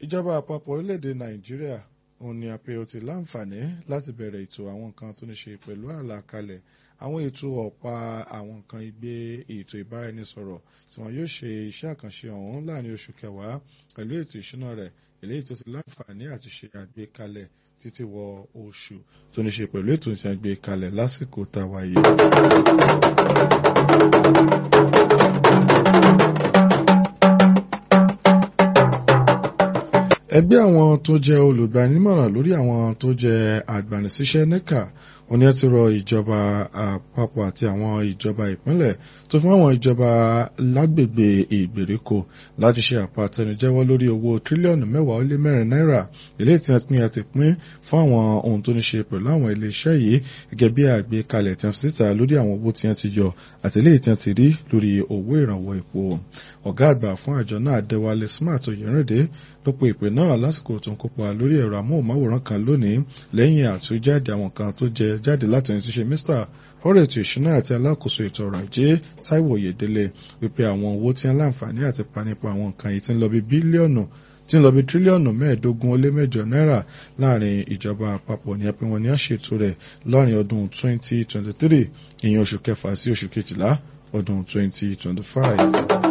ìjọba àpapọ̀ orílẹ̀-èdè nàìjíríà òun ni àpè ó ti láǹfààní láti bẹ̀rẹ̀ ètò àwọn nǹkan tó ní ṣe pẹ̀lú àlàkalẹ̀ àwọn ètò ọ̀pá àwọn nǹkan ìgbé ètò ìbáraẹnisọ̀rọ̀ tí wọn yóò ṣe iṣẹ́ àkànṣe ọ̀hún láàrin oṣù kẹwàá pẹ̀lú ètò ìṣúná rẹ̀ eléyìí tó ti láǹfààní àti ṣe àgbékalẹ̀ títí wọ oṣù tó ní ṣe pẹ̀lú ètò ìṣẹ́ àgbékalẹ̀ lásìkò táwa yìí. ẹgbẹ́ àwọn tó jẹ́ olùgbanímọ̀ràn lórí àwọn tó jẹ́ àgbàníṣiṣẹ́ nẹ́ka wọ́n ní ẹ ti rọ ìjọba àpapọ̀ àti àwọn ìjọba ìpínlẹ̀ tó fún àwọn ìjọba lágbègbè ìgbèríko láti ṣe àpàtẹnujẹ́wọ́ lórí owó tírílíọ̀nù mẹ́wàá ó lé mẹ́rin náírà ilé tí wọ́n pín àti pín fún àwọn ohun tó ní ṣe pẹ̀lú àwọn iléeṣẹ́ yìí gẹ́gẹ́ bí àgbékalẹ̀ tí wọ́n ti síta lórí àwọn owó tí wọ́n ti yọ àti ilé tí wọ́n ti rí lórí owó ìrànwọ́ epo ọ̀gá àgbà fún àjọ náà Adéwálé Smart Oyèrìndé ló pe ìpè náà lásìkò tó ń kópa lórí ẹ̀rọ amóhùnmáwòrán kan lónìí lẹ́yìn àtúnjáde àwọn kan tó jẹ jáde láti ẹni tó ṣe Mr ọ̀rọ̀ ètò ìṣúná àti alákòóso ètò ọrọ̀ ajé Táíwò Oyèdélé wípé àwọn owó tí ń láǹfààní àti panipa àwọn nǹkan yìí ti ń lọ bí bílíọ̀nù tí ń lọ bí tírílíọ̀nù mẹ́ẹ̀ẹ́dógún ó lé mẹ́jọ náírà láàrin ìjọba àpapọ̀ ní ẹpin wọn ni wọ́n ṣètò rẹ̀ láàrin ọdún 2023 ìyẹn oṣù kẹfà sí oṣù kejìlá ọdún 2025.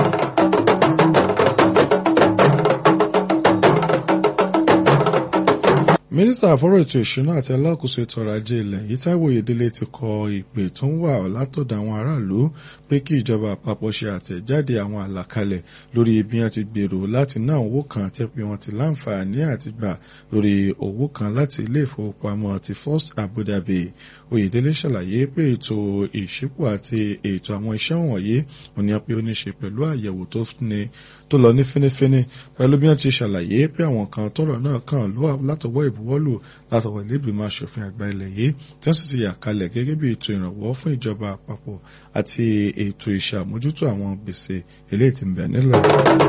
mínísítà àfọ́rọ̀ ètò ìṣúná àti alákòóso ètò ọrọ̀ ajé ilẹ̀ yìí Táíwò Oyèdélé ti kọ ìpè tó ń wà látọ̀dọ̀ àwọn aráàlú pé kí ìjọba àpapọ̀ ṣe àtẹ̀jáde àwọn àlàkalẹ̀ lórí bí wọ́n ti gbèrò láti ná owó kan tẹ́ pé wọ́n ti láǹfààní àti gbà lórí owó kan láti ilé ìfowópamọ́ ti First Abu Dhabi Oyèdélé ṣàlàyé pé ètò ìṣípò àti ètò àwọn iṣẹ́ wọ̀nyí ò ní pé ó ní ṣe pẹ̀lú àyẹ̀wò tó lọ ní fínífíní pẹ̀lú bí wọ́n ti ṣàlàyé pé àwọn kan tọ́rọ̀ náà kàn ló látọwọ́ ìbuwọ́lù látọwọ́ ìlébìmọ̀ aṣòfin àgbà ilẹ̀ yìí tí wọ́n sì ti yà kalẹ̀ gẹ́gẹ́ bí ètò ìrànwọ́ fún ìjọba àpapọ̀ àti ètò ìṣàmójútó àwọn gbèsè eléyìí tí ń bẹ nílẹ̀.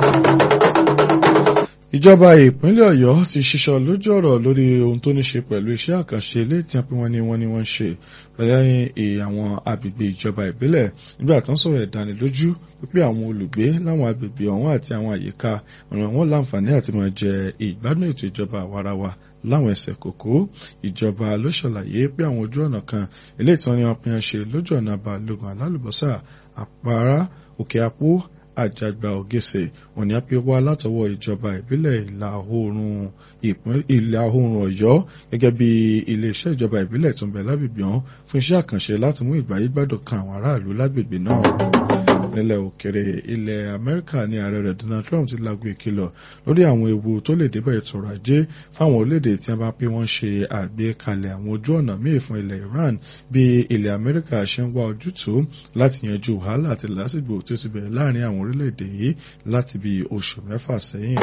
Ìjọba ìpínlẹ̀ Ọ̀yọ́ ti ṣiṣọ́ lójú ọ̀rọ̀ lórí ohun tó ní ṣe pẹ̀lú iṣẹ́ àkànṣe ilé tí wọ́n ní wọ́n ní wọ́n ṣe lẹ́yìn àwọn agbègbè ìjọba ìbílẹ̀ nígbà tó ń sọ̀rọ̀ ìdánilójú wípé àwọn olùgbé láwọn agbègbè ọ̀hún àti àwọn àyíká ọ̀ràn wọn láǹfààní àti máa jẹ ìgbádùn ètò ìjọba àwarawa láwọn ẹsẹ̀ kòkó ìjọba ló ṣàlàyé pé àwọn ojú ọ̀nà kan ilé ìtàn ni wọ́n pinnu ṣe lójú ọ̀nà balógun alálùbọ́sà àpárá òkè àpó àjàgbà ògèsè òní á pé wá látọwọ́ ìjọba ìbílẹ̀ ìlà oòrùn ìlà oòrùn ọ̀yọ́ gẹ́gẹ́ bí iléeṣẹ́ ìjọba ìbílẹ̀ tó ń bẹ lágbègbè ọ̀hún fún iṣẹ́ àkànṣe láti mú ìgbáyégbádùn kan àwọn aráàlú lágbègbè náà nílẹ̀ òkèrè ilẹ̀ amẹ́ríkà ní ààrẹ rẹ̀ donald trump ti lago ìkìlọ̀ lórí àwọn ewu tó lè débẹ̀ ètò ọrọ̀ ajé fáwọn orílẹ̀-èdè tí wọ́n bá pé wọ́n ṣe àgbékalẹ̀ àwọn ojú ọ̀nà míì fún ilẹ̀ iran bí ilẹ̀ amẹ́ríkà ṣe ń wá ojútùú láti yanjú wàhálà àti lásìgbò tó ti bẹ̀rẹ̀ láàrin àwọn orílẹ̀-èdè yìí láti bí oṣù mẹ́fà sẹ́yìn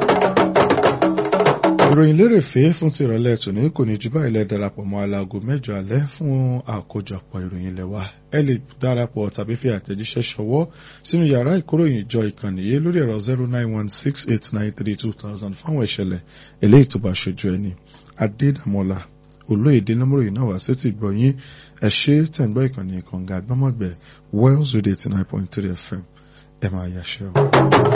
ìròyìn lérèfé fún ti ìrọ̀lẹ́ tòní kò ní jù báyìí lẹ darapọ̀ mọ́ aláago mẹ́jọ alẹ́ fún àkójọpọ̀ ìròyìn lẹ́wà ẹ lè darapọ̀ tàbí fi àtẹ̀jíṣẹ́ ṣọwọ́ sínú yàrá ìkóròyìn ìjọ ìkànnì yìí lórí ẹ̀rọ zero nine one six eight nine three two thousand fáwọn ìṣẹ̀lẹ̀ eléyìí tó bá ṣojú ẹni adédàmọ́lá olóyèdè nọ́mọ́ròyìn náà wá sétí gbọ̀nyìn ẹ ṣe tẹ̀gbọ́ ìkànnì ìkànga àgbọ́mọ̀gbẹ̀ wells radio eighty nine point three fm ẹ máa yàṣẹ́ o.